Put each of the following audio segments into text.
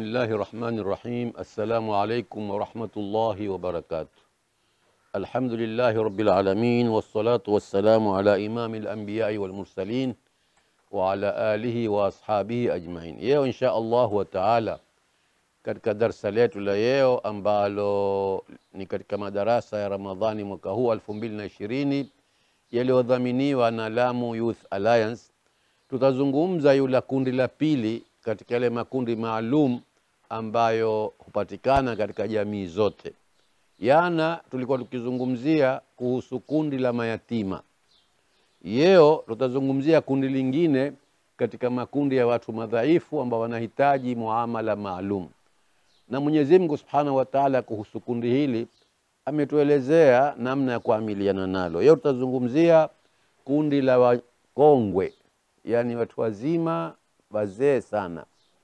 Bismillahi rahmani rahim. Assalamu alaikum warahmatullahi wabarakatuh. Alhamdulillahi rabbil alamin wassalatu wassalamu ala imami lambiyai walmursalin wa ala alihi wa ashabihi ajmain. Leo insha allahu taala katika darsa letu la leo ambalo ni katika madarasa ya Ramadhani mwaka huu elfu mbili na ishirini yaliyodhaminiwa na Lamu Youth Alliance, tutazungumza yula kundi la pili katika yale makundi maalum ambayo hupatikana katika jamii zote. Yana tulikuwa tukizungumzia kuhusu kundi la mayatima. Leo tutazungumzia kundi lingine katika makundi ya watu madhaifu ambao wanahitaji muamala maalum, na Mwenyezi Mungu Subhanahu wa Ta'ala kuhusu kundi hili ametuelezea namna ya kuamiliana nalo. Leo tutazungumzia kundi la wakongwe, yaani watu wazima wazee sana.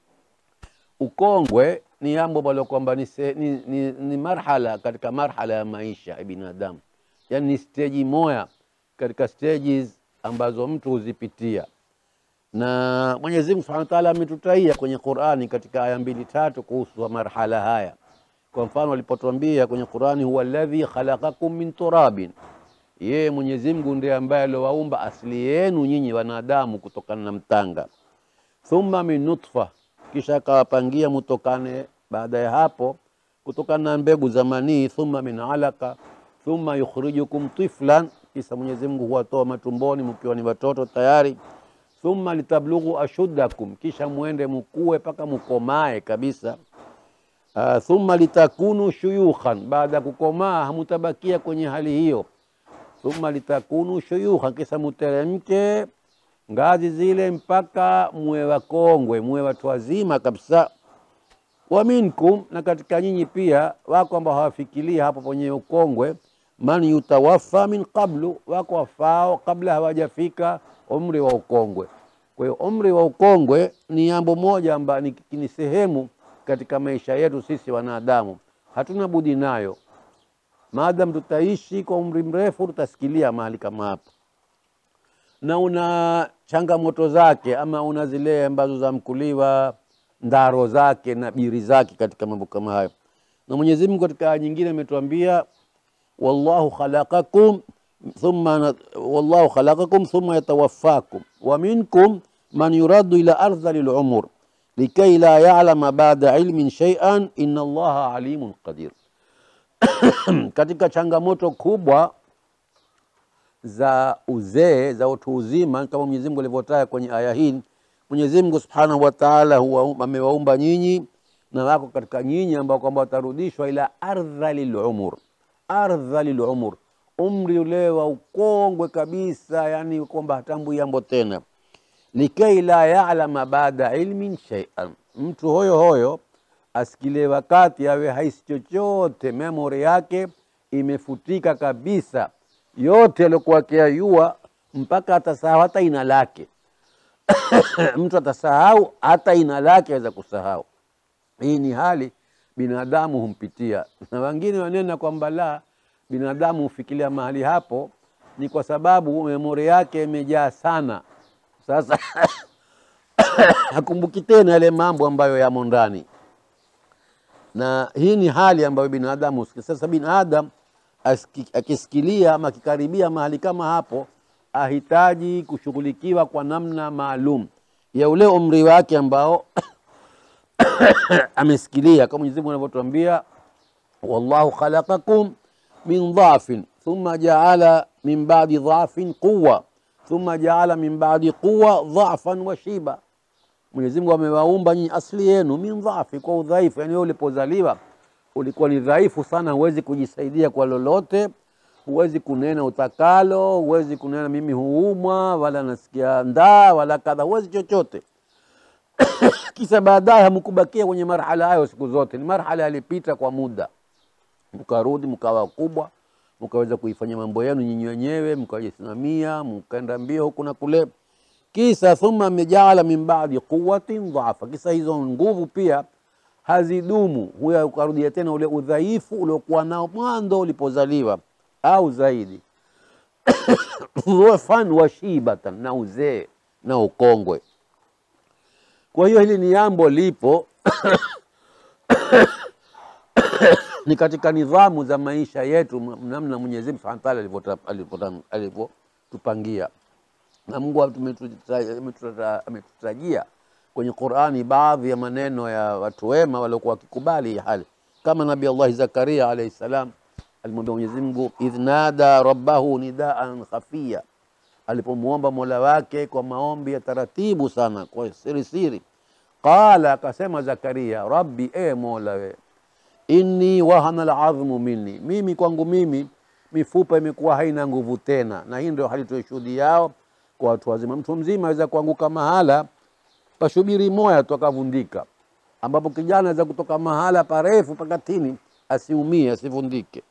Ukongwe ni jambo ambalo kwamba ni, se- ni, ni, ni marhala katika marhala ya maisha ya binadamu, yaani ni steji moya katika stages ambazo mtu huzipitia, na Mwenyezi Mungu Subhanahu wa Ta'ala ametutaia kwenye Qur'ani katika aya mbili tatu kuhusu marhala haya. Kwa mfano alipotuambia kwenye Qur'ani, huwa alladhi khalaqakum min turabin, yeye Mwenyezi Mungu ndiye ambaye aliowaumba asili yenu nyinyi wanadamu kutokana na mtanga thumma min nutfa, kisha akawapangia mutokane baada ya hapo kutokana na mbegu za manii, thumma min alaka, thumma yukhrijukum tiflan, kisha Mwenyezi Mungu huwatoa matumboni mkiwa ni watoto tayari, thumma litablughu ashuddakum, kisha muende mukue mpaka mukomae kabisa. Uh, thumma litakunu shuyukhan, baada ya kukomaa hamutabakia kwenye hali hiyo. Thumma litakunu shuyukhan, kisha muteremke ngazi zile mpaka muwe wakongwe, muwe watu wazima kabisa. Wa minkum, na katika nyinyi pia wako ambao hawafikiria hapo kwenye ukongwe. Man yutawaffa min qablu, wako wafao kabla hawajafika umri wa ukongwe. Kwa hiyo umri wa ukongwe ni jambo moja ambayo ni, ni sehemu katika maisha yetu sisi wanadamu, hatuna budi nayo. Maadam tutaishi kwa umri mrefu, tutasikilia mahali kama hapa na una changamoto zake ama una zile ambazo zamkuliwa ndaro zake na biri zake katika mambo kama hayo. Na Mwenyezi Mungu katika aya nyingine ametuambia wallahu khalaqakum thumma wallahu khalaqakum thumma yatawaffakum wa minkum man yuraddu ila ardhali lumur likay la ya'lama ba'da ilmin shay'an inna Allaha alimun qadir. katika changamoto kubwa za uzee za utu uzima kama Mwenyezi Mungu alivyotaja kwenye aya hii. Mwenyezi Mungu Subhanahu wa Ta'ala huwa amewaumba nyinyi na wako katika nyinyi ambao kwamba watarudishwa ila ardhalil umur, ardhalil umur, umri ule wa ukongwe kabisa, yani kwamba hatambui jambo tena. Likai la ya'lama baada ilmin shay'an, mtu hoyo hoyo asikile wakati awe haisi chochote, memory yake imefutika kabisa yote aliokuwa akiayua mpaka atasahau hata ina lake. Mtu atasahau hata ina lake, aweza kusahau. Hii ni hali binadamu humpitia, na wengine wanena kwamba la binadamu hufikiria mahali hapo ni kwa sababu memori yake imejaa sana. Sasa hakumbuki tena yale mambo ambayo yamo ndani, na hii ni hali ambayo binadamu husikia. Sasa binadamu asiki- akisikilia ama akikaribia mahali kama hapo, ahitaji kushughulikiwa kwa namna maalum ya ule umri wake ambao amesikilia, kama Mwenyezi Mungu anavyotuambia, wallahu khalaqakum min dhafin thumma jaala min ba'di dhafin quwa thumma jaala min ba'di quwa dhafan wa shiba. Mwenyezi Mungu amewaumba nyinyi asili yenu min dhafi, kwa udhaifu. Yani wewe ulipozaliwa ulikuwa ni dhaifu sana, huwezi kujisaidia kwa lolote, huwezi kunena utakalo, huwezi kunena mimi huumwa, wala nasikia ndaa, wala kadha, huwezi chochote. Kisha baadaye hamkubakia kwenye marhala hayo siku zote, ni marhala yalipita kwa muda, mkarudi mkawa wakubwa, mkaweza kuifanya mambo yenu nyinyi wenyewe, mkajisimamia, mkaenda mbio huku na kule. Kisa thumma mejaala min ba'di quwwatin dhafa, kisa hizo nguvu pia hazidumu, huya ukarudia tena ule udhaifu uliokuwa nao mwanzo ulipozaliwa au zaidi dhufan wa shibatan, na uzee na ukongwe. Kwa hiyo hili ni jambo lipo ni katika nidhamu za maisha yetu, m- namna Mwenyezi Mungu Subhanahu wa Ta'ala alivyota- alivyota- alivyotupangia na Mungu ametuta- ametuta- ametutajia kwenye Qur'ani baadhi ya maneno ya watu wema waliokuwa wakikubali hii hali, kama Nabii Allah Zakaria alayhi salam alimwambia Mwenyezi Mungu, idh nada rabbahu nidaan khafiya, alipomwomba mola wake kwa maombi ya taratibu sana, kwa siri siri. Qala, akasema Zakaria, rabbi, e mola we inni wahana aladhmu minni, mimi kwangu mimi mifupa imekuwa haina nguvu tena. Na hii ndio hali tuishuhudiao kwa watu wazima. Mtu mzima aweza kuanguka mahala pashubiri moya tu akavundika, ambapo kijana aweza kutoka mahala parefu pakatini asiumie, asivundike.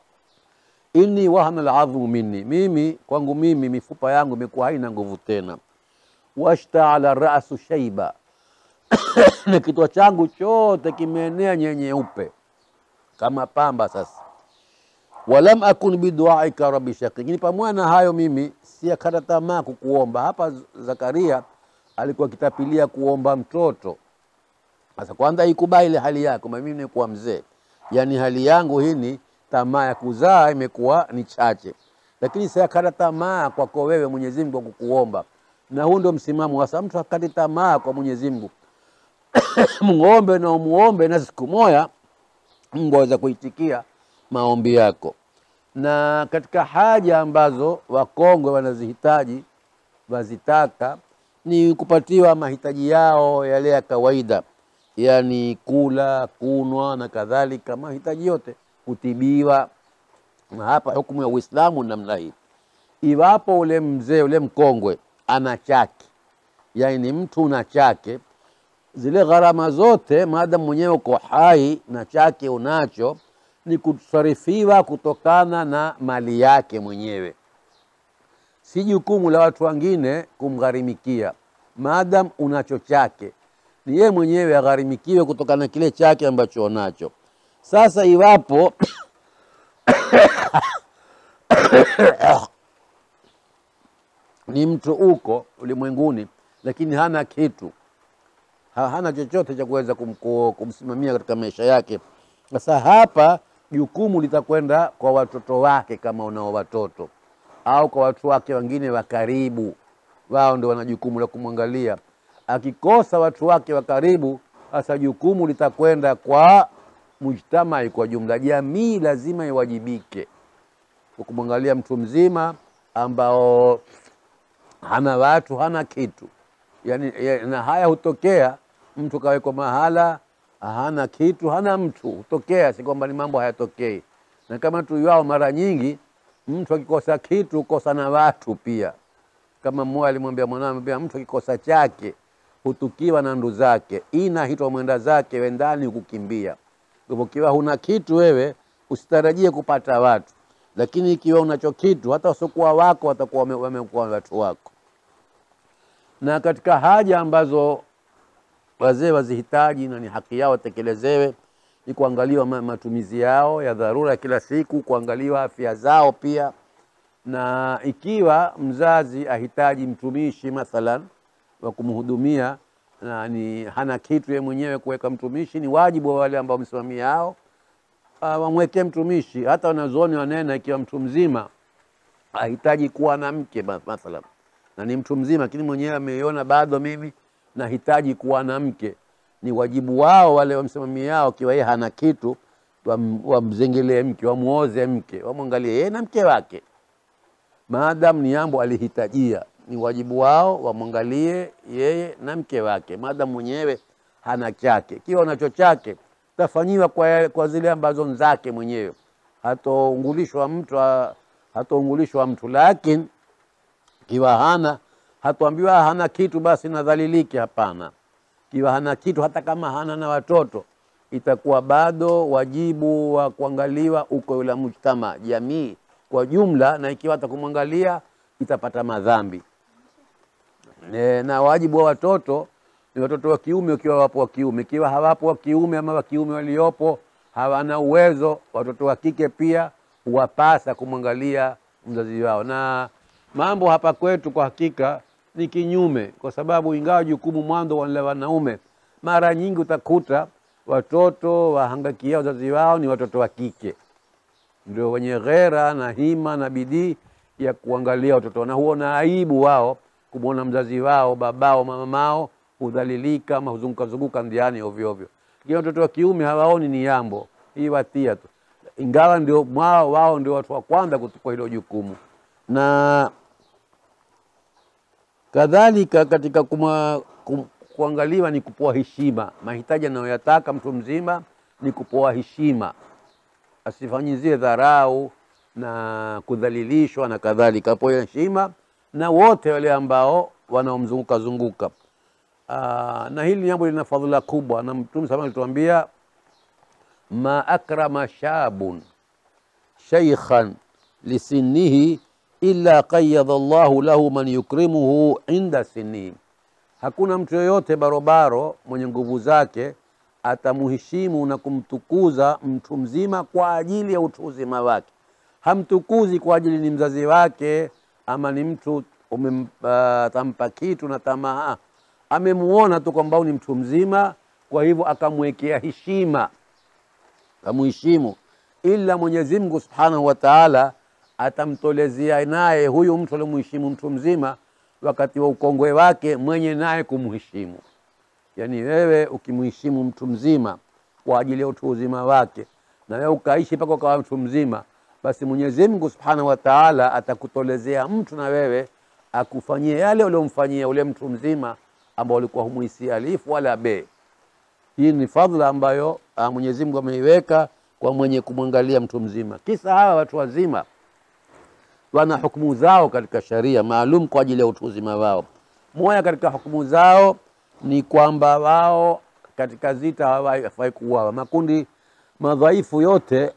inni wahana aladhmu minni, mimi kwangu mimi mifupa yangu imekuwa haina nguvu tena. Washtaala rasu shaiba, na kichwa changu chote kimeenea nyenyeupe kama pamba sasa. Walam akun biduaika rabbi shaqi, lakini pamoja na hayo mimi siakata tamaa kukuomba. Hapa Zakaria alikuwa akitapilia kuomba mtoto. Sasa kwanza ikubali ile hali yako, kwamba mimi nimekuwa mzee, yaani hali yangu hii ni tamaa ya kuzaa imekuwa ni chache, lakini siakata tamaa kwako wewe Mwenyezi Mungu kwa kukuomba, na huu ndio msimamo hasa. Mtu akati tamaa kwa Mwenyezi Mungu, muombe na umuombe, na siku moja Mungu aweza kuitikia maombi yako. Na katika haja ambazo wakongwe wanazihitaji wazitaka ni kupatiwa mahitaji yao yale ya kawaida, yaani kula, kunwa na kadhalika, mahitaji yote, kutibiwa. Na hapa hukumu ya Uislamu ni namna hii, iwapo ule mzee ule mkongwe ana chake, yaani ni mtu una chake zile gharama zote maadamu mwenyewe uko hai na chake unacho, ni kusarifiwa kutokana na mali yake mwenyewe, si jukumu la watu wengine kumgharimikia. Maadamu unacho chake, ni yeye mwenyewe agharimikiwe kutokana na kile chake ambacho unacho. Sasa iwapo ni mtu uko ulimwenguni, lakini hana kitu ha- hana chochote cha kuweza kumko- kumsimamia katika maisha yake. Sasa hapa jukumu litakwenda kwa watoto wake, kama unao watoto, au kwa watu wake wengine wa karibu, wao ndio wana jukumu la kumwangalia. Akikosa watu wake wa karibu, sasa jukumu litakwenda kwa mujtamai kwa jumla. Jamii lazima iwajibike kwa kumwangalia mtu mzima ambao hana watu, hana kitu yani, ya- na haya hutokea mtu kawekwa mahala hana kitu hana mtu, hutokea, si kwamba ni mambo hayatokei. Na kama tuyao, mara nyingi mtu akikosa kitu hukosa na watu pia. Kama mmoja alimwambia mwanawe, pia mtu akikosa chake hutukiwa na ndu zake, ina hitwa mwenda zake wendani kukimbia. Kwa hivyo ikiwa huna kitu wewe usitarajie kupata watu, lakini ikiwa unacho kitu, hata wasiokuwa wako watakuwa wame- wamekuwa watu wako na katika haja ambazo wazee wazihitaji na ni haki yao watekelezewe ni kuangaliwa ma- matumizi yao ya dharura ya kila siku, kuangaliwa afya zao pia, na ikiwa mzazi ahitaji mtumishi mathalan wa kumhudumia na ni hana kitu yeye mwenyewe kuweka mtumishi, ni wajibu wa wale ambao wamesimamia hao uh, wamwekee mtumishi. Hata wanazuoni wanena, ikiwa mtu mzima ahitaji kuwa na mke ma- mathalan na ni mtu mzima, lakini mwenyewe ameiona bado mimi nahitaji kuwa na mke, ni wajibu wao wale wamsimamiao, kiwa yeye hana kitu, wam- wamzengelee mke, wamuoze mke, wamwangalie yeye na mke wake, maadamu ni jambo alihitajia, ni wajibu wao wamwangalie yeye na mke wake, maadamu mwenyewe hana chake. Kiwa unacho chake, tafanyiwa kwa, kwa zile ambazo ni zake mwenyewe, hatoungulishwa mtu, hatoungulishwa mtu, lakini kiwa hana hatuambiwa hana kitu basi nadhalilike. Hapana, kiwa hana kitu, hata kama hana na watoto, itakuwa bado wajibu wa kuangaliwa uko yule mujtama, jamii kwa jumla, na ikiwa hata kumwangalia itapata madhambi e, na wajibu wa watoto ni watoto wa kiume, ukiwa wapo wa kiume, ikiwa hawapo wa kiume ama wa kiume waliopo hawana uwezo, watoto wa kike pia huwapasa kumwangalia mzazi wao. Na mambo hapa kwetu kwa hakika ni kinyume, kwa sababu ingawa jukumu mwanzo wale wanaume, mara nyingi utakuta watoto wahangakia wazazi wao ni watoto wa kike, ndio wenye ghera na hima na bidii ya kuangalia watoto, na huona aibu wao kumwona mzazi wao babao mamamao hudhalilika ama huzunguka zunguka ndiani ovyo ovyo. Lakini watoto wa kiume hawaoni ni yambo hii watia tu, ingawa ndio mwao wao ndio watu wa kwanza kuchukua hilo jukumu na kadhalika katika kuma, kum, kuangaliwa ni kupoa heshima. Mahitaji anayoyataka mtu mzima ni kupoa heshima, asifanyizie dharau na kudhalilishwa na kadhalika, apoe heshima na wote wale ambao wanaomzunguka zunguka. Aa, na hili jambo lina fadhila kubwa, na Mtume sama alituambia ma akrama shabun shaykhan lisinnihi illa qayyadha Allahu lahu man yukrimuhu inda sinnihi, hakuna mtu yoyote barobaro mwenye nguvu zake atamuheshimu na kumtukuza mtu mzima kwa ajili ya utu uzima wake. Hamtukuzi kwa ajili ni mzazi wake ama ni mtu umempa kitu na tamaa, amemuona tu kwamba ni mtu mzima, kwa hivyo akamwekea heshima, amuheshimu. Ila Mwenyezi Mungu Subhanahu wa Ta'ala atamtolezea naye huyu mtu alimuheshimu mtu mzima wakati wa ukongwe wake mwenye naye kumheshimu. Yaani wewe ukimheshimu mtu mzima kwa ajili ya utu uzima wake na wewe ukaishi mpaka ukawa mtu mzima, basi Mwenyezi Mungu Subhanahu wa Ta'ala atakutolezea mtu na wewe akufanyie yale uliomfanyia ule mtu mzima ambao ulikuwa humuhisi alifu wala be. Hii ni fadhila ambayo Mwenyezi Mungu ameiweka kwa mwenye kumwangalia mtu mzima. Kisa hawa watu wazima wana hukumu zao katika sharia maalum kwa ajili ya utu uzima wao. Moja katika hukumu zao ni kwamba wao katika zita hawafai kuuawa. Makundi madhaifu yote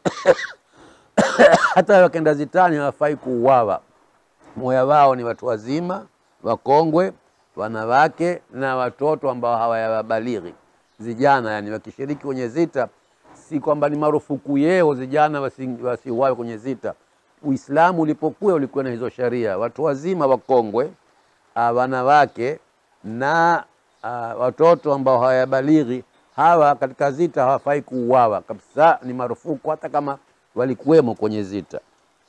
hata wakenda zitani hawafai kuuawa. Moya wao ni watu wazima, wakongwe, wanawake na watoto ambao hawayabalighi, vijana. Yani wakishiriki kwenye zita, si kwamba ni marufuku yeo vijana wasiuawe kwenye zita. Uislamu ulipokuwa ulikuwa na hizo sharia, watu wazima wakongwe, uh, wanawake na uh, watoto ambao hawayabalighi, hawa katika zita hawafai kuuawa kabisa, ni marufuku hata kama walikuwemo kwenye zita,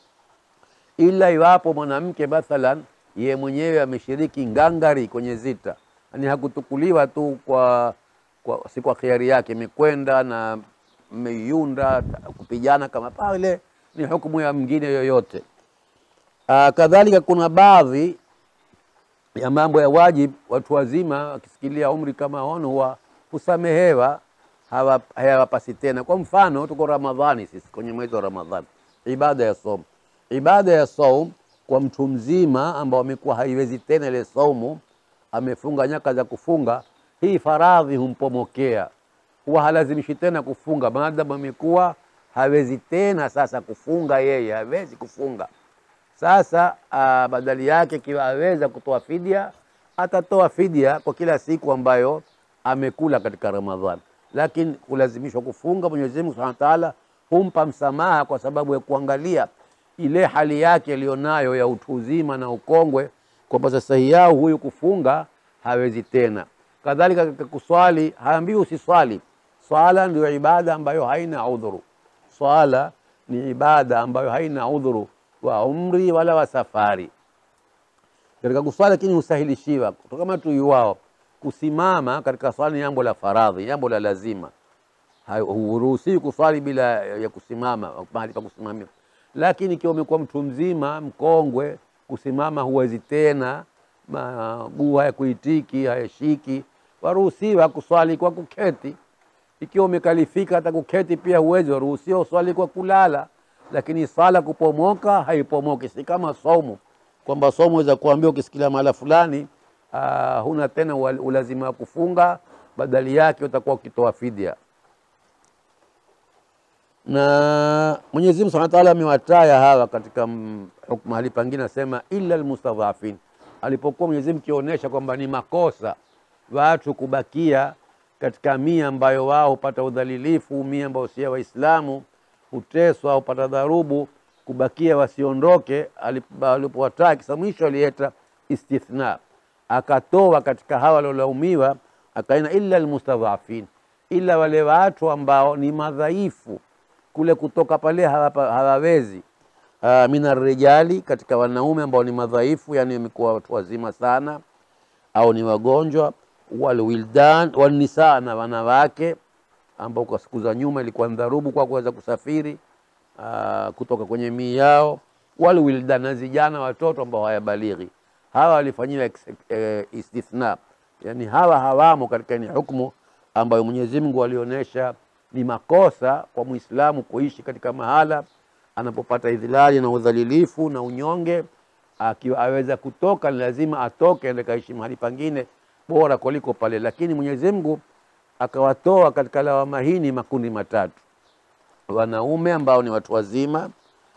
ila iwapo mwanamke mathalan ye mwenyewe ameshiriki ngangari kwenye zita, yani hakutukuliwa tu kwa, kwa si kwa khiari yake, imekwenda na mmeiunda kupigana kama pale ni hukumu ya mwingine yoyote. Aa, kadhalika kuna baadhi ya mambo ya wajib, watu wazima wakisikilia umri kama hono huwa husamehewa, hayawapasi tena. Kwa mfano, tuko Ramadhani sisi, kwenye mwezi wa Ramadhani, ibada ya saum. Ibada ya saum kwa mtu mzima ambao amekuwa haiwezi tena ile saumu, amefunga nyaka za kufunga, hii faradhi humpomokea, huwa halazimishi tena kufunga maadamu amekuwa hawezi tena sasa kufunga, yeye hawezi kufunga sasa. Uh, badali yake kiwa aweza kutoa fidia, atatoa fidia kwa kila siku ambayo amekula katika Ramadhani, lakini kulazimishwa kufunga, Mwenyezi Mungu Subhanahu wa Ta'ala humpa msamaha kwa sababu ya kuangalia ile hali yake aliyonayo ya utu uzima na ukongwe, kwamba sasa yao huyu kufunga hawezi tena. Kadhalika katika kuswali, haambiwi usiswali. Swala ndio ibada ambayo haina udhuru. Swala ni ibada ambayo haina udhuru wa umri wala wa safari. Katika kuswali lakini husahilishiwa kama tuyuwao, kusimama katika swala ni jambo la faradhi, jambo la lazima. Huruhusiwi kuswali bila ya kusimama mahali pa kusimamia, lakini ikiwa umekuwa mtu mzima mkongwe, kusimama huwezi tena, maguu hayakuitiki hayashiki, waruhusiwa kuswali kwa kuketi ikiwa umekalifika hata kuketi pia huwezi, waruhusiwa uswali kwa kulala. Lakini sala kupomoka haipomoki, si kama saumu, kwamba saumu weza kuambia ukisikilia mahala fulani uh, huna tena ulazima wa kufunga, badali yake utakuwa ukitoa fidia. Na Mwenyezi Mungu Subhanahu wa Ta'ala amewataya hawa katika mahali pangine, asema illa almustadhafin, alipokuwa Mwenyezi Mungu kionyesha kwamba ni makosa watu kubakia katika mia ambayo wao hupata udhalilifu, mia ambayo si Waislamu huteswa, hupata dharubu, kubakia wasiondoke. Alipowataka kisa mwisho alieta istithna, akatoa katika hawa waliolaumiwa, akaina illa almustadhafin, ila wale watu ambao ni madhaifu kule kutoka pale hawapa- hawawezi uh, mina rijali, katika wanaume ambao ni madhaifu, yani wamekuwa watu wazima sana au ni wagonjwa, walwildan walnisaa, na wanawake ambao kwa siku za nyuma ilikuwa ni dharubu kwa kuweza kusafiri uh, kutoka kwenye mii yao, walwildan, na vijana watoto ambao hawayabalighi, hawa walifanyiwa ex- eh, istithna, yani hawa hawamo katika ni hukumu ambayo Mwenyezi Mungu alionyesha ni makosa kwa Muislamu kuishi katika mahala anapopata idhilali na udhalilifu na unyonge, akiwa aweza kutoka, ni lazima atoke aende kaishi mahali pangine bora kuliko pale. Lakini Mwenyezi Mungu akawatoa katika lawama hii ni makundi matatu: wanaume ambao ni watu wazima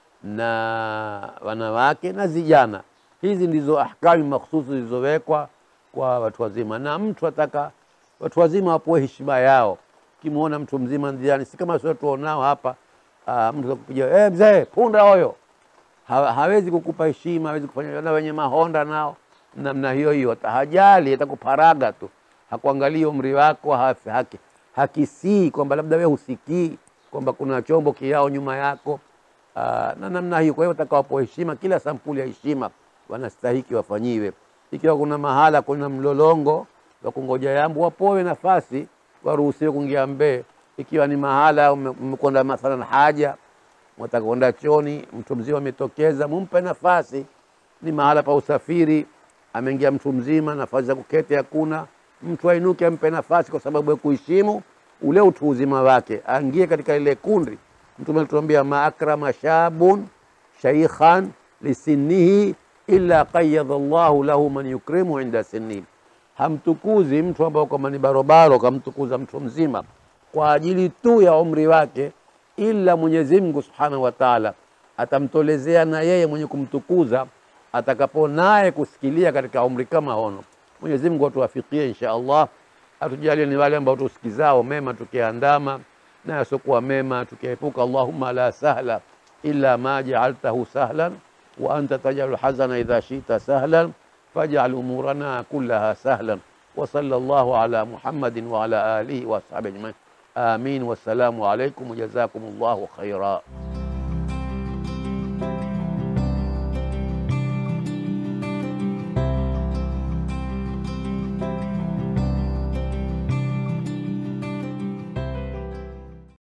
na wanawake na vijana. Hizi ndizo ahkami makhsusi zilizowekwa kwa watu wazima, na mtu ataka watu wazima wapewe heshima yao. Ukimwona mtu mzima njiani, si kama sio tuonao hapa, ah, mtu akupiga eh, mzee punda hoyo, ha, hawezi kukupa heshima, hawezi kufanya na wenye mahonda nao namna hiyo hiyo, hata hajali, atakuparaga tu, hakuangalia umri wako, haki, haki, hakisii kwamba labda wewe husikii kwamba kuna chombo kiao nyuma yako aa, na namna hiyo. Kwa hiyo watakawapo heshima, kila sampuli ya heshima wanastahiki wafanyiwe. Ikiwa kuna mahala kuna mlolongo wa kungoja yambu, wapowe nafasi, waruhusiwe kuingia mbee. Ikiwa ni mahala ume- mmekwenda mathalan haja mwataka kwenda choni, mtu mzima ametokeza, mumpe nafasi. Ni mahala pa usafiri, ameingia mtu mzima, nafasi za kuketi hakuna, mtu ainuke, ampe nafasi, kwa sababu ya kuheshimu ule utu uzima wake, aingie katika ile kundi. Mtume alituambia ma akrama shabun shaykhan lisinnihi illa qayyadha Allahu lahu man yukrimu inda sinnihi, hamtukuzi mtu ambao kwamba ni barobaro, kamtukuza mtu mzima kwa ajili tu ya umri wake, ila Mwenyezi Mungu Subhanahu wa Ta'ala atamtolezea na yeye mwenye kumtukuza atakapo naye kusikilia katika umri kama hono. Mwenyezi Mungu atuwafikie insha Allah, atujalie ni wale ambao tusikizao mema tukiandama na yasiokuwa mema tukiepuka. Allahumma la sahla illa ma ja'altahu sahlan wa anta tajalu hazana idha shita sahlan faj'al umurana kullaha sahlan wa sallallahu ala Muhammadin wa ala alihi wa ashabihi ajma'in. Amin. Wassalamu alaikum wa jazakumullahu khaira.